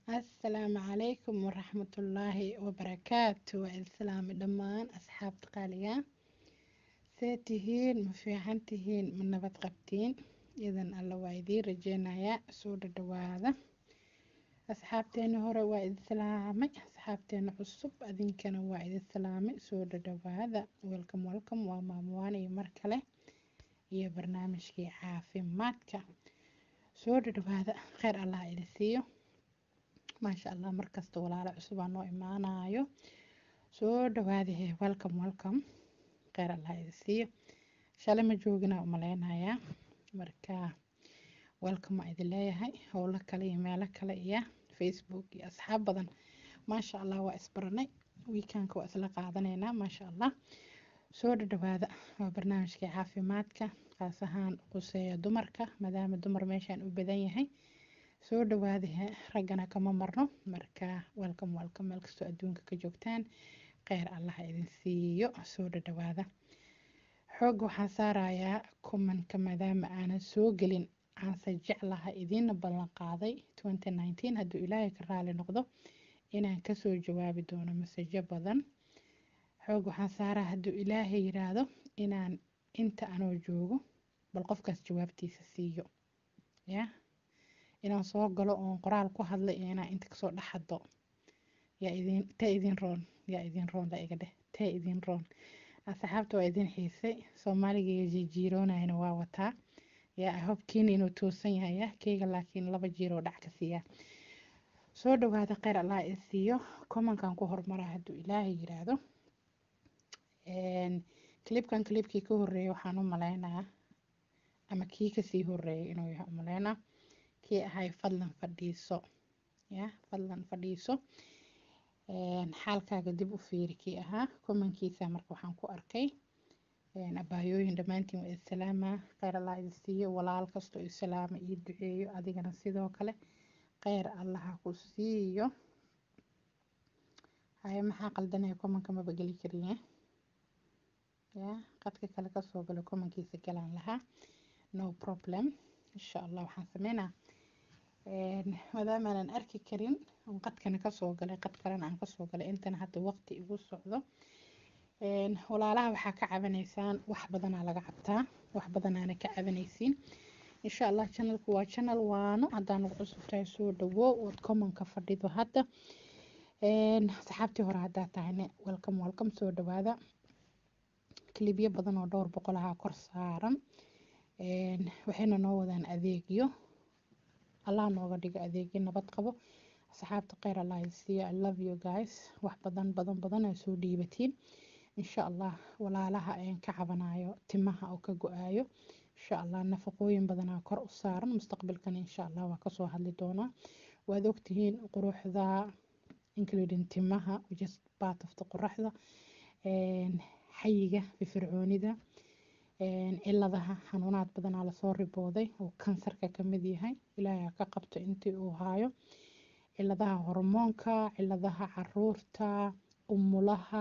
asalaamu calaykum waraxmatullaahi wabarakaatu waa islaami dhammaan asxaabta qaaliga see tihiin ma fiican tihiin ma nabad qabtiin idan alla waa idiin rajeynayaa soo dhadhawaada asxaabteena hore waa idin salaamay asxaabteena cusub adinkana waa idin salaamay soo dhadhawaada welcome welcome waa maamuwaan iyo mar kale iyo barnaamijkii caafimaadka soo dhadhawaada kheyr allah idin siiyo maasha allah markasta walaalo cusubaa noo imaanayo soo dhawaadahe welcome welcome kheyr allah idin siiyo shalay ma joogina umaleynayaa marka welcome aa idin leeyahay howlo kale iyo meelo kale iyo facebook iyo asxaab badan maasha allah waa isbaranay weekanka waa isla qaadanaynaa maasha allah soo dhadhawaada waa barnaamijkii caafimaadka qaas ahaan quseeya dumarka maadaama dumar meeshaan u badan yahay soo dhawaadahe raggana kama marno marka welcome welcome meel kastoo adduunka ka joogtaan kheyr allah idin siiyo soo dhadhawaada xoog waxaan saarayaa kumanka maadaama aanan soo gelin aanse jeclaha idiina ballan qaaday hadduu ilaahay ka raali noqdo inaan kasoo jawaabi doono masajo badan xoog waxaan saaraa hadduu ilaahay yiraahdo inaan inta anoo joogo bal qofkaas jawaabtiisa siiyo ya inaan soo galo oon qoraal ku hadla iyo inaan inta kasoo dhexado yaa idin tee idin roon yaa idin roon la iga dheh tee idin roon asxaabta waa idin xiisay soomaaliga jijiiroonayana waa wataa yaa ahobkiina inuu toosan yahay ya keyga laakiin laba jiiroo dhac ka siiya soo dhawaada kheyr allah i siiyo komankan ku hormaraa hadduu ilaahay yiraahdo clipkan clipkii ka horeeyay waxaan u maleynayaa ama kii kasii horeeyay inuu yahay umaleynaa kii ahay fadlan fadhiiso ya fadlan fadhiiso xaalkaaga dib u fiiri kii ahaa komankiisa marka waxaan ku arkay abaayooyin dhammaantiin waa islaama kheyr allah idin siiyo walaal kastoo islaama ii duceeyo adigana sidoo kale kheyr allaha ku siiyo haye maxaa qaldanaya komanka maba geli kariye ya qadka kale kasoo galo komankiisa galaan lahaa no problem insha allah waxaan sameynaa maadaama aanan arki karin on qadkana kasoo galay qad kalena aan kasoo galay intana hadda waqti igu socdo walaalaha waxaa ka cabanaysaan wax badanaa laga cabtaa wax badanaana ka cabanaysiin insha allah channelku waa channel waano haddaa nagu cusub tahay soo dhawo ood commonka fadhido hadda saxaabtii hore haddaa tahayne welcome welcome soo dhawaada kilibyo badan oo dhowr boqol ahaa kor saaran waxayna noo wadaan adeegyo allah nooga dhigo adeegyo nabad qabo asxaabta kheyr allah siiyo i love you guys wax badan badan badan aa soo dhiibatiin insha allah walaalaha aan ka cabanayo timaha oo ka go-aayo insha allah nafaqooyin badanaa kor u saaran mustaqbalkana insha allah waa kasoo hadli doonaa waad ogtihiin quruxda including timaha just part of the quruxda xayiga firfircoonida ciladaha xanuunaad badanaa lasoo ribooday oo kansarka kamid yahay ilaahay ka qabto intii uu haayo ciladaha hormoonka ciladaha caruurta umulaha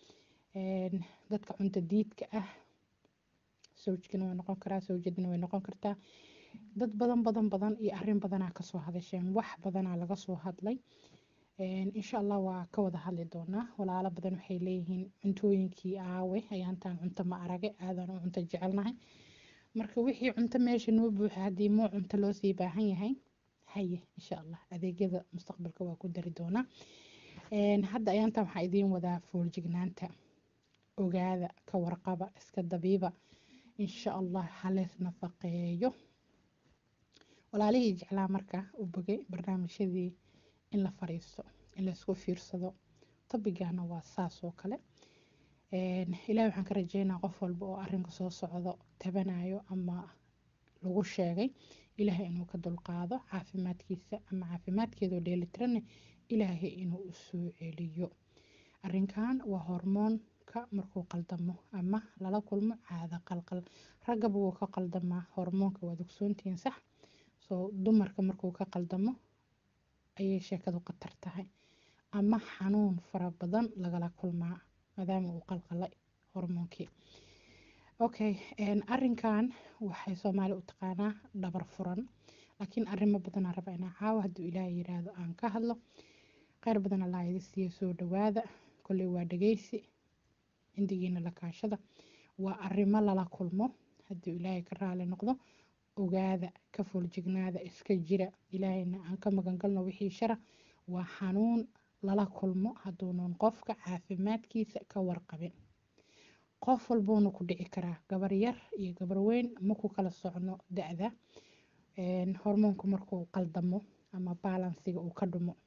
dadka cunto diidka ah sawjkana way noqon karaa sawjadina way noqon kartaa dad badan badan badan iyo arin badanaa kasoo hadasheen wax badanaa laga soo hadlay insha allah waa ka wada hadli doonaa walaalo badan waxay leeyihiin cuntooyinkii aawe ayaantaan cunto ma arage aadan u cunto jecelnahay marka wixii cunto meesha noo buuxa haddii muu cunto loosii baahan yahay haye insha allah adeegyada mustaqbalka waa ku dari doonaa hadda ayaantaan waxaa idiin wadaa fooljignaanta ogaada ka warqaba iska dabiiba insha allah halees nafaqeeyo walaalihii jeclaa marka u bogay barnaamijyadii in la fariisto in laisku fiirsado tabigana waa saas oo kale ilahi waxaan ka rajeynaa qof walba oo arinka soo socdo tabanayo ama lagu sheegay ilaahay inuu ka dulqaado caafimaadkiisa ama caafimaadkeedoo dheelitirane ilaahay inuu usoo celiyo arinkan waa hormoonka markuu qaldamo ama lala kulmo caado qalqal raggaba wuu ka qaldamaa hormoonka waad ogsoontihiin sax soo dumarka markuu ka qaldamo ayay sheekadu khatar tahay ama xanuun fara badan lagala kulmaa maadaama uu qalqalay hormoonkii okay arinkan waxay soomaali u taqaanaa dhabar furan laakiin arrimo badanaa raba inaa caawa hadduu ilaahay yiraahdo aan ka hadlo kheyr badan allaa idi siiya soo dhawaada kolley waa dhageysi cindigiina la kaashada waa arrimo lala kulmo hadduu ilaahay ka raali noqdo ogaada ka fooljignaada iska jira ilaahayna aan ka magangalno wixii shara waa xanuun lala kulmo hadduunan qofka caafimaadkiisa ka warqabin qof walbuuna ku dhici karaa gabar yar iyo gabar weyn ma ku kala socno da-da hormoonku markuu qaldamo ama baalansiga uu ka dhumo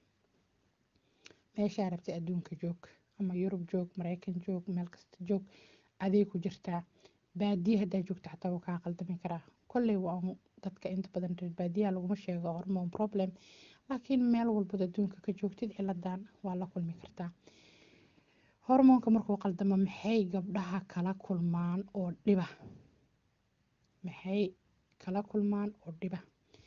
meeshaa rabtay adduunka joog ama yurub joog mareykan joog meel kasta joog aday ku jirtaa baadiye haddaa joogta xataa wuu kaa qaldami karaa kolley waa dadka inta badan reer baadiyaha laguma sheego hormone problem laakiin meel walbood adduunka ka joogtid ciladan waa la kulmi kartaa hormoonka markuu qaldamo maxay gabdhaha kala kulmaan oo dhiba maxay kala kulmaan oo dhiba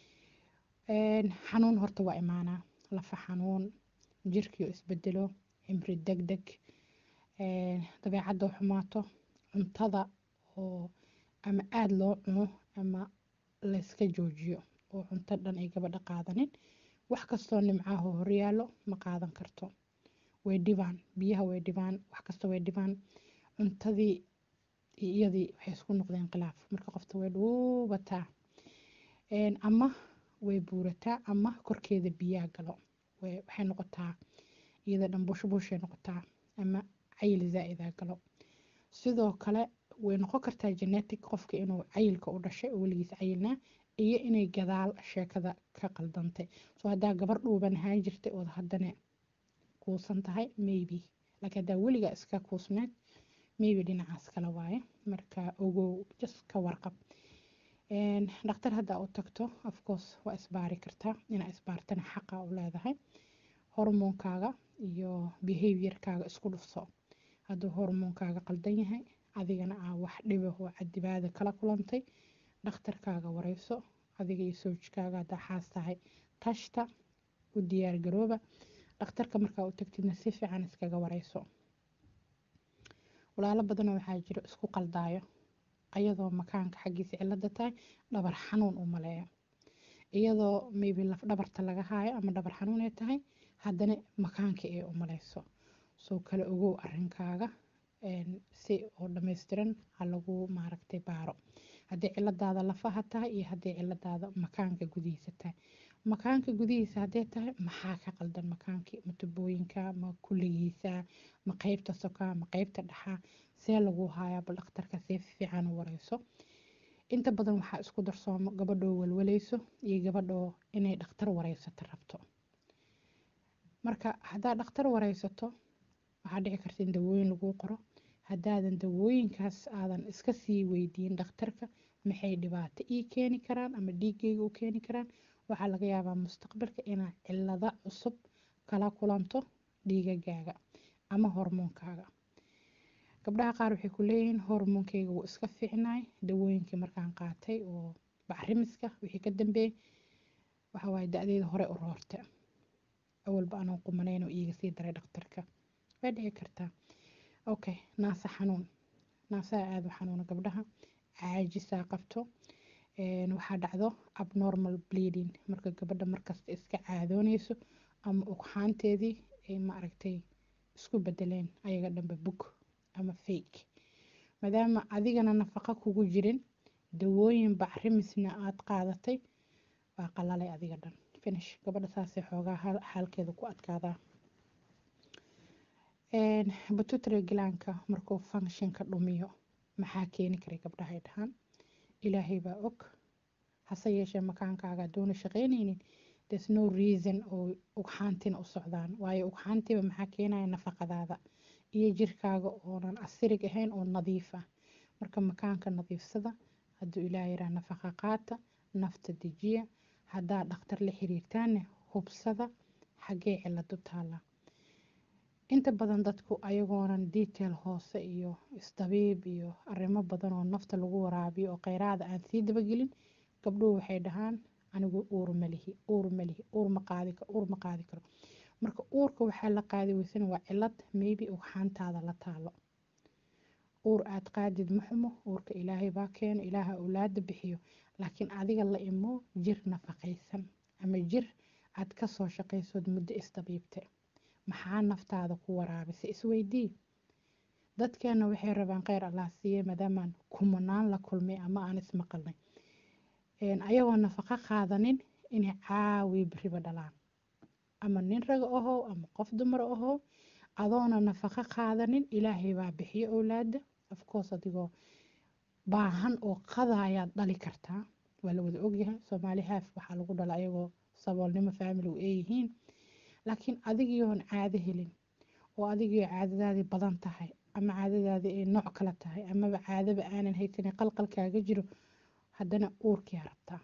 xanuun horta waa imaanaa lafa xanuun jirkiio isbedelo cimri deg deg dabeecadda xumaato cuntada oo ama aada loo cuno ama layska joojiyo oo cunto dhan ay gabadha qaadanin wax kastoo nimcaho horyaalo ma qaadan karto way dhibaan biyaha way dhibaan wax kasta way dhibaan cuntadii iyadii waxay isku noqdeen khilaaf marka qofta way dhuubataa ama way buurataa ama korkeeda biyaa galo waxay noqotaa iyada dhan bushbushay noqotaa ama cayil zaa-idaa galo sidoo kale way noqon kartaa genetic qofka inuu cayilka u dhashay oo weligiis cayilnaa iyo inay gadaal sheekada ka qaldantay soo haddaa gabar dhuuban ahaan jirtay ood haddana kuusan tahay maybe laakiin haddaa weligaa iska kuusneed maybe dhinacaas kale waaye marka ogow just ka warqab dhakhtar haddaa u tagto afcourse waa isbaari kartaa inaa isbaartana xaqa u leedahay hormoonkaaga iyo behaviorkaaga isku dhufso hadduu hormoonkaaga qaldan yahay adigana aa wax dhiba oo cadibaada kala kulantay dhakhtarkaaga wareyso adiga iyo soojkaaga haddaa xaas tahay tashta u diyaar garooba dhakhtarka markaa u tagtidna si fiican iskaga wareyso walaalo badanoo waxaa jiro isku qaldaayo ayadoo makaanka xaggiisa cilada tahay dhabar xanuun u maleeyo iyadoo maybe laf dhabarta laga haayo ama dhabar xanuun ay tahay haddana makaanka ay u maleyso soo kale ogow arrinkaaga si oo dhammaystiran ha lagu maaragtay baaro haddii ciladaada lafaha tahay iyo haddii ciladaada makaanka gudihiisa tahay makaanka gudihiisa hadday tahay maxaa ka qaldan makaankii ma tubooyinka ma kulligiisa ma qeybta soka ma qeybta dhaxa see lagu haayaa bal dhakhtarka see fiican u wareyso inta badan waxaa isku darsoomo gabadhoo walwaleyso iyo gabadhoo inay dhakhtar wareysato rabto marka haddaad dhakhtar wareysato waxaa dhici karta in dawooyin laguu qoro haddaadan dawooyinkaas aadan iska sii weydiin dhakhtarka maxay dhibaato ii keeni karaan ama dhiigayga u keeni karaan waxaa laga yaabaa mustaqbalka inaad cilada cusub kala kulanto dhiigagaaga ama hormoonkaaga gabdhaha qaar waxay ku leeyihiin hormoonkayga wuu iska fiicnaay dawooyinkii markaan qaatay oo bacrimiska wixii ka dambeeyey waxawaaye da-deeda hore u roorta awalba anoo qumanayn oo iiga sii daray dhakhtarka way dhici kartaa okay naasa xanuun naasaha aada u xanuuna gabdhaha caajisaa qabto waxaa dhacdo abnormal bleeding marka gabadha markasta iska caadooneyso ama ugxaanteedii ay maaragtay isku bedeleen ayaga dhanba bug ama fake maadaama adigana nafaqa kugu jirin dawooyin bacrimisna aada qaadatay waa qalalay adiga dhan finish gabadha saasay xoogaa xaalkeeda ku adkaadaa batutary gilaanka markuu functionka dhumiyo maxaa keeni karay gabdhahay dhahaan ilaahay baa og hase yeeshee makaankaaga adoona shaqeyneynin there's no reason oo ugxaantina u socdaan waayo ugxaantiba maxaa keenaya nafaqadaada iyo jirkaaga oonan asirig ahayn oo nadiif ah marka makaanka nadiifsada hadduu ilaah yaraa nafaqa qaata nafta dejiya haddaa dhakhtar la xiriirtaanne hubsada xaggee ciladu taala inta badan dadku ayagoonan detail hoose iyo isdabiib iyo arrimo badan oo nafta lagu waraabiyo oo kheyraada aan sii dabagelin gabdhuhu waxay dhahaan anigu uur malihi uur malihi uur ma qaadi karo uur ma qaadi karo marka uurka waxaa la qaadi weysana waa cilad maybe ugxaantaada la taalo uur aad qaadid ma xumo uurka ilaahay baa keeno ilaaha awlaada bixiyo laakiin adiga la imo jir nafaqaysan ama jir aad kasoo shaqaysood muddo isdabiibte maxaa naftaada ku waraabisa isweydii dadkeena waxay rabaan kheyr allah siiye maadaamaan kumanaan la kulmay ama aan ismaqalnay ayagoo nafaqo qaadanin inay caawi beriba dhalaan ama nin raga ahow ama qof dumar ahow adoona nafaqo qaadanin ilaahay baa bixiyo owlaada afcourse adigoo baahan oo qada ayaad dhali kartaa waa la wada ogyahay soomaali haaf waxaa lagu dhala ayagoo saboolnimo family u eeyihiin laakiin adigiyoon caado helin oo adigio caadadaadii badan tahay ama caadadaadii ay nooc kala tahay amaba caadaba aanan haysanin qalqalkaaga jiro haddana uurkiyaa rabtaa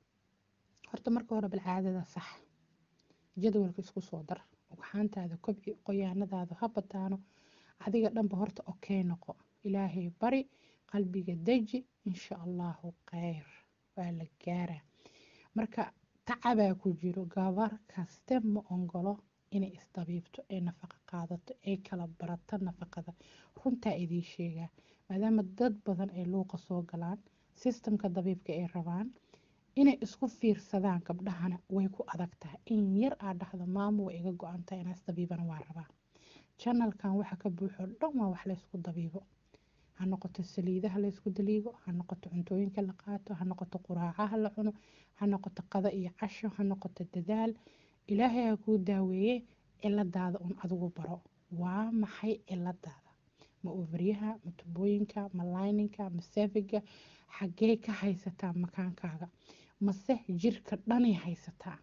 horta marka hore bal caadada sax jadwalka isku soo dar ugxaantaada kobci qoyaanadaada ha bataano adiga dhanba horta okey noqo ilaahay bari qalbiga deji insha allahu kheyr waa la gaaraa marka tacabaa ku jiro gabar kaste ma ongolo inay isdabiibto ee nafaqa qaadato ay kala barato nafaqada runtaa idiin sheegaa maadaama dad badan ay luuqa soo galaan sistamka dabiibka ay rabaan inay isku fiirsadaan gabdhahana way ku adag tahay in yar aad dhahdo maamo way iga go-an tahay inaas dabiibana waa rabaa janalkan waxa ka buuxo dhan waa wax laysku dabiibo ha noqoto saliidaha laysku daliigo ha noqoto cuntooyinka la qaato ha noqoto quraacaha la cuno ha noqoto qado iyo casho ha noqoto dadaal ilaahay ha kuu daaweeye ciladaada un adigu baro waa maxay ciladaada ma ovaryaha ma tubooyinka ma layninka ma sefiga xaggee ka haysataa makaankaaga mase jirka dhanay haysataa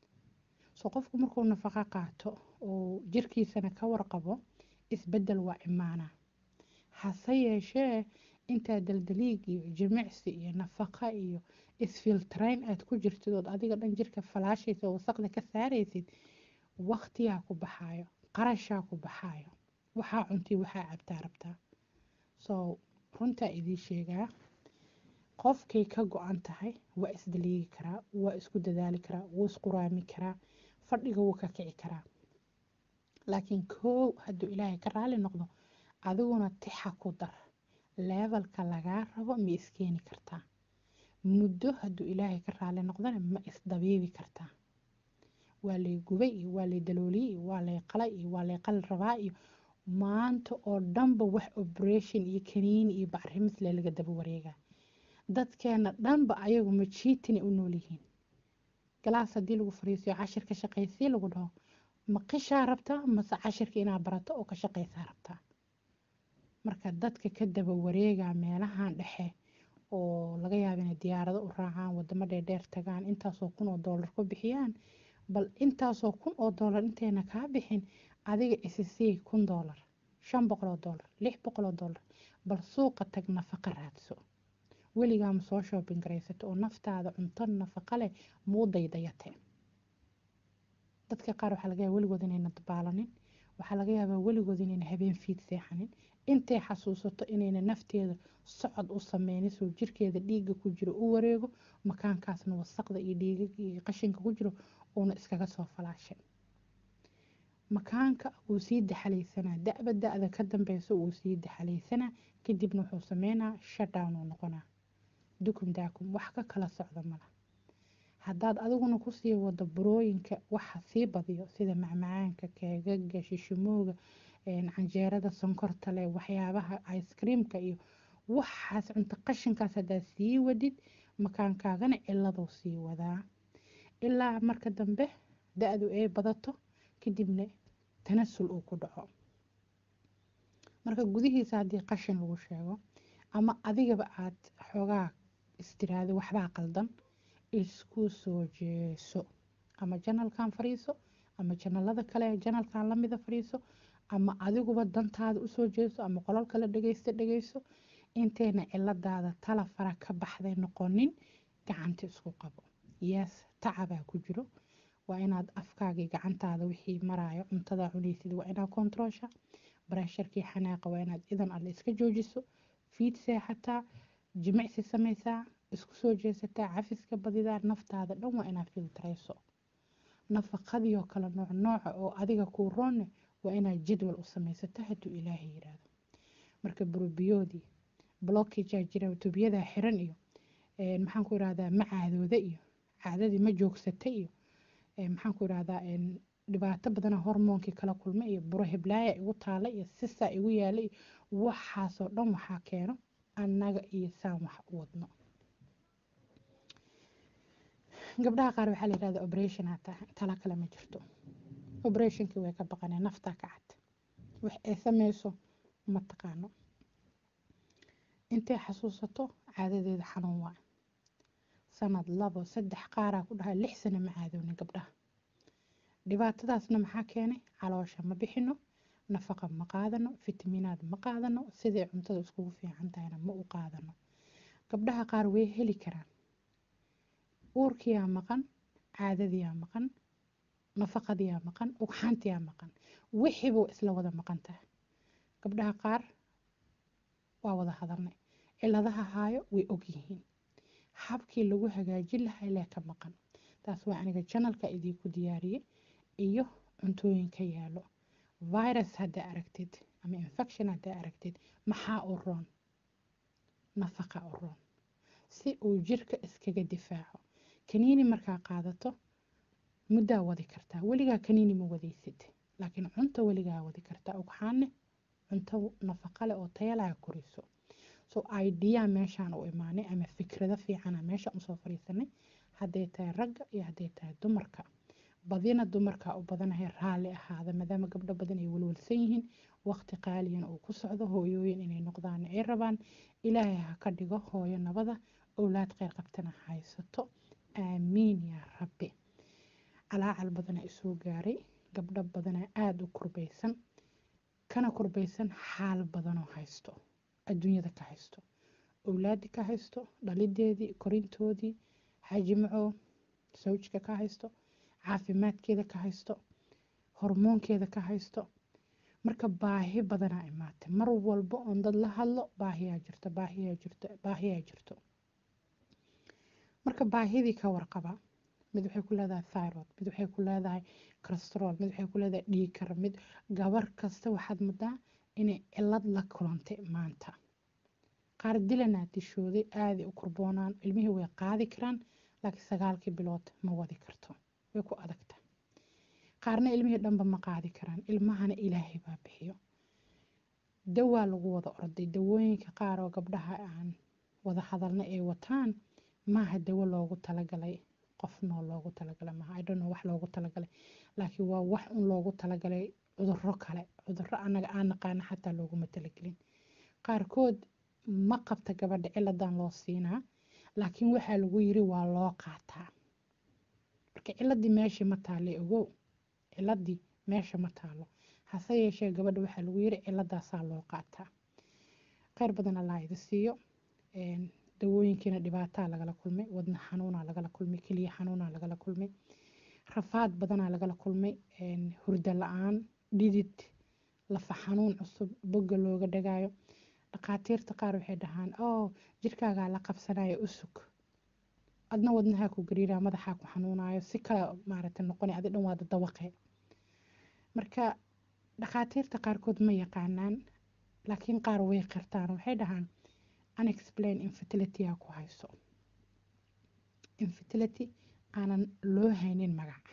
soo qofku markuu nafaqo qaato oo jirkiisana ka warqabo isbedel waa imaana hase yeeshee intaa daldaliig iyo jimicsi iyo nafaqa iyo isfiltrayn aad ku jirtid ood adiga dhan jirka falaashaysa oo wasaqda ka saaraysid waqtiyaa ku baxaayo qarashaa ku baxaayo waxaa cuntii waxaa cabtaa rabtaa soo runtaa idiin sheegaa qofkay ka go-an tahay waa isdaliigi karaa waa isku dadaali karaa wuu isquraami karaa fadhiga wuu ka kici karaa laakiin koow hadduu ilaahay ka raali noqdo adiguna tixa ku dar leebalka lagaa rabo ma iskeeni kartaa muddo hadduu ilaahay ka raali noqdana ma isdabiibi kartaa waa lay gubay iyo waa lay dalooliyey iyo waa lay qalay iyo waa lay qali rabaa iyo maanta oo dhanba wax operation iyo kaniini iyo bacrimisle laga daba wareegaa dadkeena dhanba ayagu ma jiitina u nool yihiin galaas haddii lagu fariisiyo cashir ka shaqaysii lagu dhaho ma qishaa rabtaa mase cashirka inaa barato oo ka shaqaysaa rabtaa marka dadka ka daba wareegaa meelahan dhexe oo laga yaaba inay diyaarado u raacaan wadamo dheerdheer tagaan intaasoo kun oo doolar ku bixiyaan bal intaasoo kun oo doolar intayna kaa bixin adiga isisii kun doolar shan boqol oo doolar lix boqol oo doolar bal suuqa tag nafaqa raadso weligaa ma soo shoobin garaysato oo naftaada cunto nafaqa leh muu daydayate dadka qaar waxaa laga yaaba weligood inayna dabaalanin waxaa laga yaabaa weligood inayna habeen fiid seexanin intay xasuusato inayna nafteeda socod u sameynin soo jirkeeda dhiigga ku jiro u wareego makaankaasna wasaqda iyo dhiiga iyo qashinka ku jiro uuna iskaga soo falaashay makaanka wuu sii daxalaysanaa da-ba da-da ka dambeyso wuu sii daxalaysanaa kadibna wuxuu sameynaa shutdown uu noqonaa dukum daakum wax ka kala socda mala haddaad adiguna kusii wado burooyinka waxa sii badiyo sida macmacaanka keegaga shishimooga canjeerada sonkorta leh waxyaabaha icekreamka iyo waxaas cunto qashinkaas haddaad sii wadid makaankaagana ciladuu sii wadaa ilaa marka dambe da-du ay badato kadibna tanasul uu ku dhaco marka gudihiisa haddii qashin lagu sheego ama adigaba aad xoogaa istiraado waxbaa qaldan isku soo jeeso ama janalkan fadhiiso ama janalada kale janalkan lamida fadhiiso ama adiguba dantaada usoo jeeso ama qolal kale dhegeysta dhegeyso intayna ciladaada tala fara ka baxday noqonin gacanta isku qabo yes tacabaa ku jiro waa inaad afkaagii gacantaada wixii maraayo cuntada cunaysid waa inaad kontaroosha bareesharkii xanaaqa waa inaad idan alle iska joojiso fiid seexataa jimicsi samaysaa isku soo jeesataa cafiska badidaa naftaada dhan waa inaad filtarayso nafaqadiioo kale nooc nooca oo adiga kuu roonne waa inaad jadwal u samaysato hadduu ilaahay yiraahdo marka burubiyoodii blockagea jira tubyadaa xiran iyo maxaan ku irahdaa ma caadooda iyo caadadii ma joogsata iyo maxaan ku irahdaa dhibaato badana hormoonkii kala kulma iyo buro heblaaya igu taala iyo sisaa igu yaala iyo waxaasoo dhan waxaa keeno annaga iyo saan wax u wadno gabdhaha qaar waxaa la yirahdaa operation hataa tala kale ma jirto operationkii way ka baqaneen naftaa ka cad wax ay sameyso ma taqaano intay xasuusato caadadeeda xanuun waa sanad labo saddex qaaraa ku dhahay lix sano ma caadoonin gabdhaha dhibaatadaasna maxaa keenay caloosha ma bixino nafaqa ma qaadano fitamiinaad ma qaadano siday cuntada iskugu fiican tahayna ma u qaadano gabdhaha qaar way heli karaan uurkiyaa maqan caadadiyaa maqan nafaqadiyaa maqan ugxantiyaa maqan wixiibuu isla wada maqan tahay gabdhaha qaar waa wada hadalnay ciladaha haayo way ogyihiin habkii lagu hagaajin lahaa ilaa ka maqan taas waa aniga janalka idiinku diyaariyey iyo cuntooyinka yaalo virus haddaa aragtid ama infection haddaa aragtid maxaa u roon nafaqa u roon si uu jirka iskaga difaaco kaniini markaa qaadato muddaa wadi kartaa weligaa kaniini ma wadaysid laakiin cunto weligaa wadi kartaa ugxaane cunto nafaqa leh oo tayalaha koriso so idea meeshaan u imaanay ama fikrado fiicana meeshaan usoo fadhiisanay hadday tahay ragga iyo hadday tahay dumarka badina dumarka u badanahay raalli ahaada maadaama gabdho badan ay walwalsan yihiin waqti qaaliyan uu ku socdo hooyooyin inay noqdaan ay rabaan ilaahay ha ka dhigo hooyo nabada owlaad kheyr qabtana haysato aamiin yaa rabbi calaacal badana isoo gaaray gabdho badana aada u kurbaysan kana kurbaysan xaal badanoo haysto adduunyada ka haysto owlaadi ka haysto dhalideedii korintoodii xajimaco sawjka ka haysto caafimaadkeeda ka haysto hormoonkeeda ka haysto marka baahi badanaa imaatay mar walba oon dad la hadlo baahiyaa jirto baahiyaa jirto baahiyaa jirto marka baahidii ka warqaba mid waxay ku leedahay thyroid mid waxay ku leedahay cholesterool mid waxay ku leedahay dhiigkar mid gabar kasta waxaad mudaa inay cilad la kulantay maanta qaar dilanaa dishooday aaday u kurboonaan ilmihii way qaadi karaan laakiin sagaalkii bilood ma wadi karto way ku adagta qaarna ilmihii dhanba ma qaadi karaan ilmahana ilaahay baa bixiyo dawaa lagu wada orday dawooyinka qaar oo gabdhaha aan wada hadalna ay wataan maaha dawo loogu talagalay qof nool loogu talagalay maaha idhono wax loogu talagalay laakiin waa wax un loogu talagalay cudurro kale cudurro anaga aan naqaana xataa looguma talagelin qaarkood ma qabta gabadha ciladan loo siinaa laakiin waxaa lagu yiri waa loo qaataa marka ciladii meeshii ma taale ogow ciladii meesha ma taalo hase yeeshee gabadha waxaa lagu yiri ciladaasaa loo qaataa kheyr badan allaa idi siiyo dawooyinkiina dhibaataa lagala kulmay wadna xanuunaa lagala kulmay keliya xanuunaa lagala kulmay rafaad badanaa lagala kulmay hurda la-aan dhidid lafa xanuun cusub bogga looga dhagaayo dhakhaatiirta qaar waxay dhahaan oo jirkaagaa la qabsanaya usug adna wadnahaa ku gariiraa madaxaa ku xanuunayo si kale maaragtay noqona adi dhan waada dawaqe marka dhakhaatiirta qaarkood ma yaqaanaan laakiin qaar way qirtaan waxay dhahaan unexplain infertility ku hayso infertility aanan loo haynin magac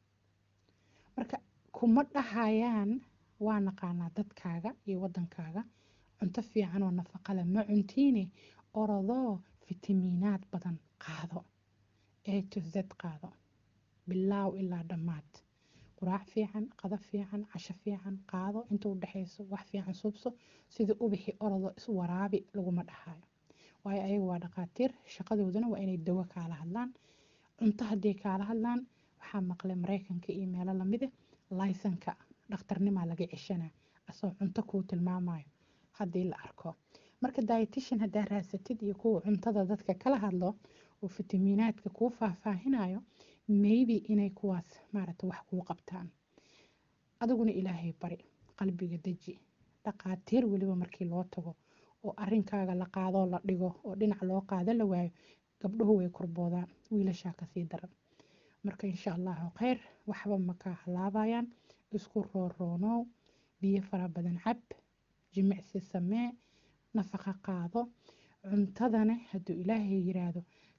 marka kuma dhahayaan waa naqaanaa dadkaaga iyo wadankaaga cunto fiican oo nafaqa leh ma cuntiine orodoo fitamiinaad badan qaado a to z qaado bilaaw ilaa dhammaad quraac fiican qado fiican casho fiican qaado inta u dhexayso wax fiican subso sida ubixi orodo iswaraabi laguma dhahayo waayo ayaga waa dhakhaatiir shaqadooduna waa inay dawo kaala hadlaan cunto hadday kaala hadlaan waxaa maqlay maraykanka iyo meelo lamide laysanka dhakhtarnimaa laga ceshanaa asoo cunto kuu tilmaamayo haddii la arko marka dietition haddaa raasatid iyo kuwa cuntada dadka kala hadlo oo fitamiinaadka kuu faahfaahinayo maybe inay kuwaas maaragta wax kuu qabtaan adiguna ilaahay bari qalbiga deji dhakhaatiir weliba markii loo tago oo arinkaaga la qaadoo la dhigo oo dhinac loo qaado la waayo gabdhuhu way kurboodaan wiilashaa kasii daran marka insha allahu kheyr waxba makaa halaabayaan isku rooroonow biyo fara badan cab jimicsi samee nafaqa qaado cuntadana hadduu ilaahay yiraahdo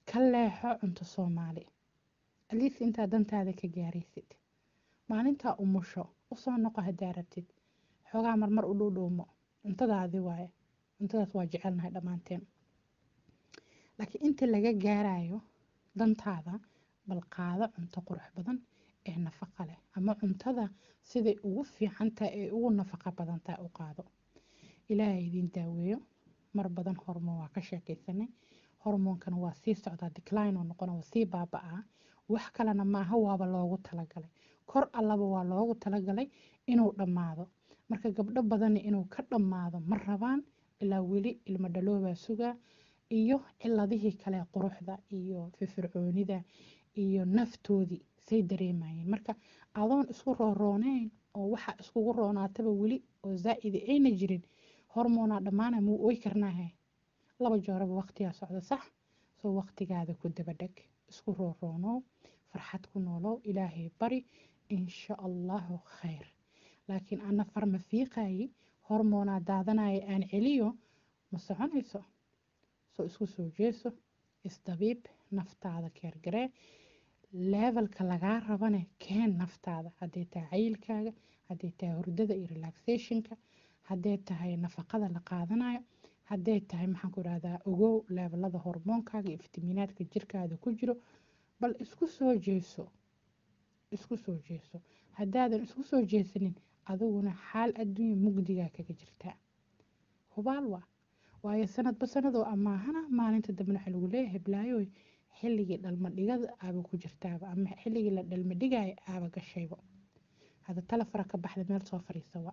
ka leexo cunto soomaali aliis intaa dantaada ka gaaraysid maalintaa umusho usoo noqo haddaa rabtid xoogaa marmar u dhuudhuumo cuntadaadi waaye cuntadaas waa jecelnahay dhammaanteen laakiin inta laga gaarayo dantaada bal qaado cunto qurux badan ee nafaqa leh ama cuntada siday ugu fiicantahay ee ugu nafaqa badantahay u qaado ilaahay idiin daaweeyo mar badan hormoon waa ka sheekaysanay hormoonkana waa sii socdaa decline oo noqona waa sii baaba-aa wax kalena maaha waaba loogu talagalay kor allaba waa loogu talagalay inuu dhammaado marka gabdho badani inuu ka dhammaado ma rabaan ilaa weli ilmo dhaloobaa sugaa iyo ciladihii kale quruxda iyo firfircoonida iyo naftoodii say dareemayeen marka adoon isku roorooneyn oo waxa iskugu roonaataba weli oo zaa'idi ayna jirin hormoonaa dhammaana muu ooy karnaahe laba jooraba waqtigaa socda sax soo waqtigaada ku dabadheg isku rooroonow farxad ku noolow ilaahay bari insha allahu khayr laakiin ana farma fiiqayi hormoonaa daadanaya aan celiyo ma soconayso soo isku soo jeeso isdabiib naftaada keergaree levelka lagaa rabane keen naftaada hadday tahay cayilkaaga hadday tahay hurdada iyo relaxationka hadday tahay nafaqada la qaadanayo hadday tahay maxaan ku idhahdaa ogow leebelada hormoonkaaga iyo fitamiinaadka jirkaada ku jiro bal isku soo jeeso isku soo jeeso haddaadan isku soo jeesanin adiguna xaal adduunya mugdigaa kaga jirtaa hubaal waa waayo sanadba sanadoo amaahana maalinta dambena waxaa lagu leeyahay heblaayoy xilligii dhalmadhigada aaba ku jirtaaba ama xilligii la dhalmadhigaya aaba gashayba hadda talefara ka baxda meel soo fariisa waa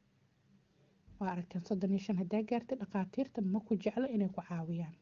waa aragteen soddon iyo shan haddaa gaartay dhakhaatiirta ma ku jeclo inay ku caawiyaan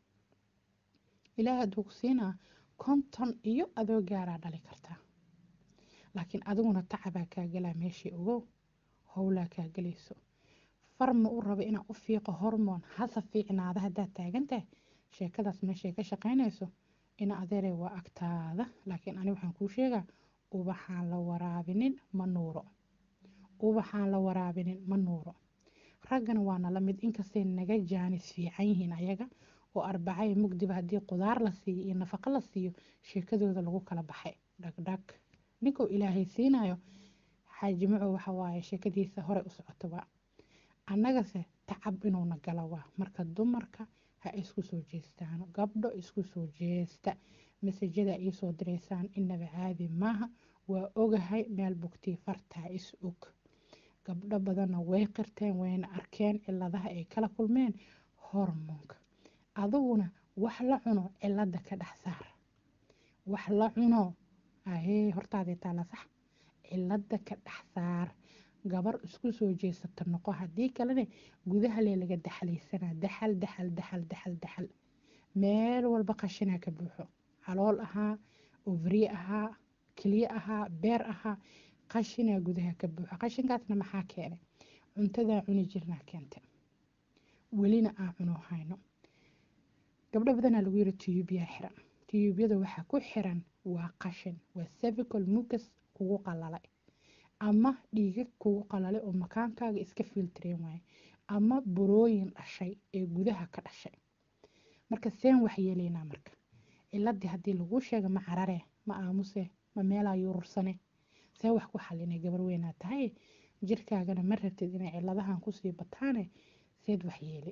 ilaah hadduu ku siinaa konton iyo adoo gaaraa dhali kartaa laakiin adiguna tacabaa kaa galaa meeshii ogow howlaa kaa gelayso farma u raba inaa u fiiqo hormoon hasa fiicnaada haddaad taagantahay sheekadaas meeshay ka shaqaynayso ina adeeray waa agtaada laakiin ani waxaan kuu sheegaa ubaxaan la waraabinin ma nuuro ubaxaan la waraabinin ma nuuro raggana waana la mid inkastay naga jaanis fiican yihiin ayaga oo arbacaya mugdiba haddii qudaar la siiyo iyo nafaqo la siiyo sheekadooda lagu kala baxay dhagdhag ninkuu ilaahay siinayo xaajimaco waxa waaye sheekadiisa horey u socotaba annagase tacab inuuna gala waa marka dumarka ha isku soo jeestaan gabdho isku soo jeesta masajada iisoo direysaan inaba caadi maaha waa ogahay meel bugtii fartaa is og gabdho badanna way qirteen wayna arkeen ciladaha ay kala kulmeen hormoonka adiguna wax la cuno cilada ka dhex saar wax la cuno ahee hortaadii taala sax cilada ka dhex saar gabar isku soo jeesata noqo haddii kalene gudaha lee laga daxlaysanaa daxal daxal daxal daxal daxal meel walba qashinaa ka buuxo calool ahaa ovri ahaa keliye ahaa beer ahaa qashinaa gudaha ka buuxo qashinkaasna maxaa keenay cuntadaa cuni jirnaa keenta welina aan cuno hayno gabdho badanaa lagu yiri tiyuubyaa xiran tiyuubyada waxaa ku xiran waa qashin waa cervical mucus kugu qalalay ama dhiigag kugu qalalay oo makaankaaga iska filtreen waaye ama burooyin dhashay ee gudaha ka dhashay marka seen wax yeelaynaa marka ciladii haddii laguu sheega ma carare ma aamuse ma meelaa yurursane see wax ku xalinay gabar weynaa tahay jirkaagana ma rabtid inay ciladahan kusii bataane seed wax yeeli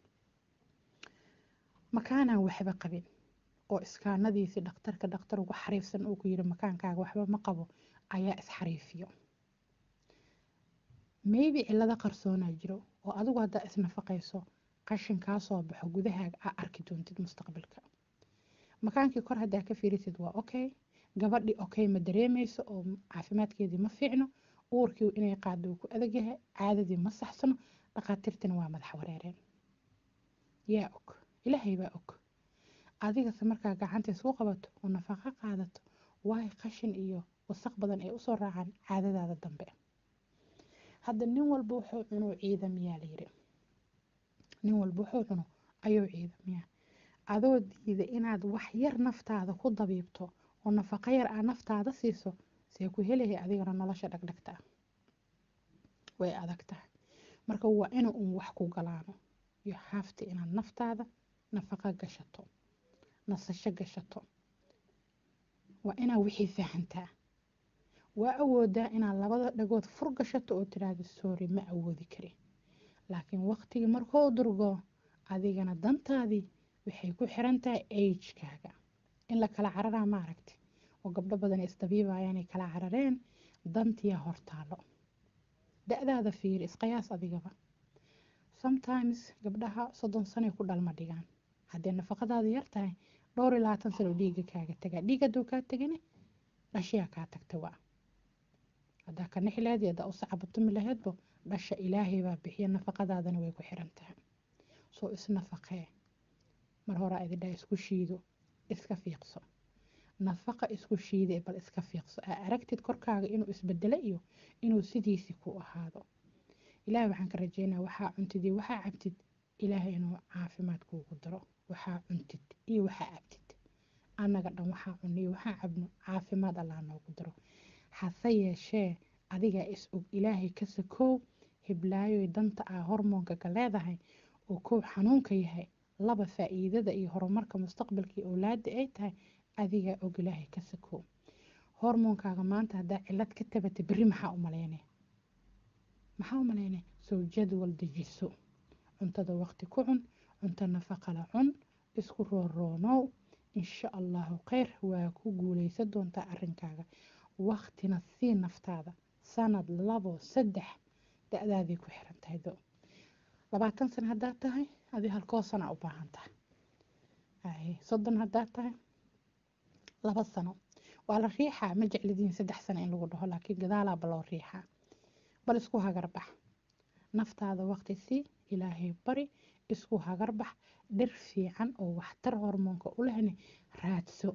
makaanaan waxba qabin oo iskaanadiisii dhakhtarka dhakhtar ugu xariifsan uu ku yiri makaankaaga waxba ma qabo ayaa isxariifiyo maybe cilado qarsoonaa jiro oo adigu haddaa isnafaqayso qashin kaa soo baxo gudahaaga aa arki doontid mustaqbalka makaankii kor haddaa ka fiirisid waa okay gabadhii okay ma dareemayso oo caafimaadkeedii ma fiicno uurkii inay qaado uu ku adagyahay caadadii ma saxsano dhakhaatiirtina waa madax wareereen yaa og ilaahay baa og adigase markaa gacanta isku qabato oo nafaqo qaadato waay qashin iyo wasaq badan ay usoo raacaan caadadaada dambe hadda nin walba wuxuu cuno ciidamiyaa layiri nin walba wuxuu cuno ayuu ciidamiyaa adoo diida inaad wax yar naftaada ku dabiibto oo nafaqo yar aa naftaada siiso see ku helahay adigana nolosha dhagdhagta ah way adag tahay marka waa ina uun wax ku galaano iyo haafta inaad naftaada nafaqo gashato nasasho gashato waa inaa wixii fahantaa waa awoodaa inaad labada dhagood fur gashato oo tiraahdo sorry ma awoodi kari laakiin waqtigii markuu durgo adigana dantaadii waxay ku xiran tahay agekaaga in la kala cararaa ma aragti oo gabdho badan isdabiibayaanay kala carareen dantiyaa hortaalo da-daada fiiri isqiyaas adigaba sometimes gabdhaha soddon sanay ku dhalma dhigaan haddee nafaqadaada yar tahay dhowr iyo labaatan sano dhiiga kaaga tagaa dhiig hadduu kaa tegane dhashiyaa kaa tagta waa haddaa ka nixi lahayd iyo haddaa u sacabatumi lahaydbo dhasha ilaahay baa bixiya nafaqadaadana way ku xiran tahay soo isnafaqee mar hore idindhaa isku shiido iska fiiqso nafaqa isku shiide bal iska fiiqso aa aragtid korkaaga inuu isbedelo iyo inuu sidiisii ku ahaado ilaahay waxaan ka rajeynaa waxaa cuntid iyo waxaa cabtid ilaahay inuu caafimaad kuugu daro waxaa cuntid iyo waxaa cabtid annaga dhan waxaa cunno iyo waxaa cabno caafimaad allah noogu daro hase yeeshee adigaa is og ilaahay ka sakoow hiblaayoy danta ah hormoonka ka leedahay oo kow xanuunka yahay laba faa-iidada iyo horumarka mustaqbalkii owlaada ay tahay adigaa og ilaahay ka sakoow hormoonkaaga maanta haddaa cilad ka tabata berri maxaa u maleyne maxaa u maleyne soo jadwal dejiso cuntada waqti ku cun cunto nafaqala cun isku rooroonow insha allahu kheyr waa ku guuleysan doontaa arrinkaaga waqtina sii naftaada sanad labo saddex da-daaday ku xiran tahay do labaatan sano haddaad tahay adi halkoo sana u baahan tahay soddon haddaad tahay laba sano waa la riixaa ma jeclidiin saddex sano in lagu dhaho laakiin gadaalaaba loo riixaa bal isku hagarbax naftaada waqti sii ilaahay bari isku hagarbax dhir fiican oo waxtar hormoonka u lehna raadso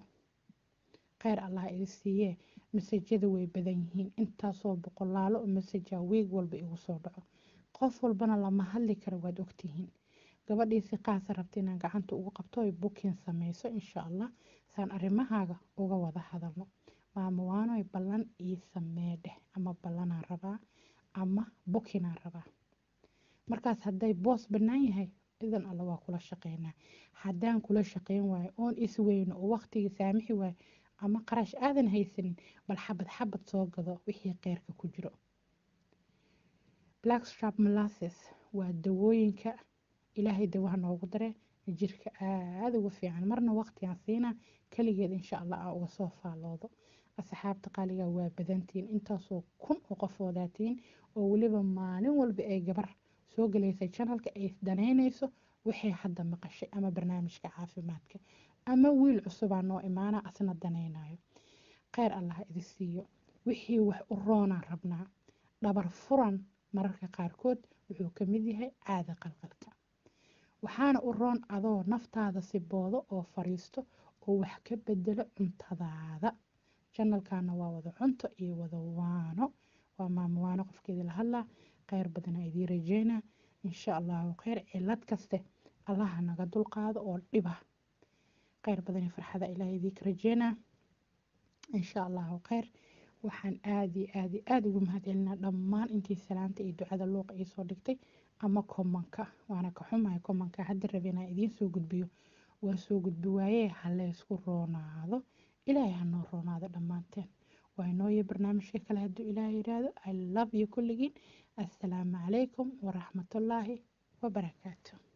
kheyr allah idi siiyee masajada way badan yihiin intaasoo boqolaalo oo masaja wiig walba igu soo dhaco qof walbana lama hadli karo waad ogtihiin gabadhiisi qaasa rabta inaan gacanta ugu qabto oy bukin sameyso insha allah saan arrimahaaga uga wada hadalno maamo waanoy ballan ii samee dheh ama ballanaan rabaa ama bukinaan rabaa markaas hadday boos bannaan yahay idan alla waa kula shaqeynaa haddaan kula shaqeyn waayo oon isweyno oo waqtigii saamixi waayo ama qarash aadan haysanin bal xabad xabad soo gado wixii qeyrka ku jiro blackstrap molasses waa dawooyinka ilaahay dawaha noogu dare jirka aada uga fiican marna waqtigaan siinaa kaligeed insha allah aan uga soo faaloodo asxaabta qaaliga waa badantiin intaasoo kun oo qofoodatiin oo weliba maalin walba ay gabar soo galaysay janalka ay danaynayso waxay hadda maqashay ama barnaamijka caafimaadka ama wiil cusubaa noo imaana asna danaynayo kheyr allah idi siiyo wixii wax u roonaan rabnaa dhabar furan mararka qaarkood wuxuu ka mid yahay caada qalqalka waxaana u roon adoo naftaada si boodo oo fariisto oo wax ka bedelo cuntadaada janalkana waa wada cunto iyo wada waano waa maamo waano qofkeedii la hadlaa kheyr badana idii rajeynaa insha allahu kheyr cilad kaste allaha naga dulqaado oo dhiba kheyr badan iyo farxada ilaah idiinka rajeynaa insha allahu kheyr waxaan aada iyo aada iyo aada ugu mahadcelinaa dhammaan intii salaanta iyo ducada luuqa iisoo dhigtay ama komanka waana ka xumahay komanka hadda rabe inaan idiin soo gudbiyo waa soo gudbi waayee haleysku roonaado ilaahay hanoo roonaado dhammaanteen waa inooyo barnaamijka kale hadduu ilaahay yiraahdo i love you kulligiin assalaamu calaykum waraxmatullaahi wabarakaatu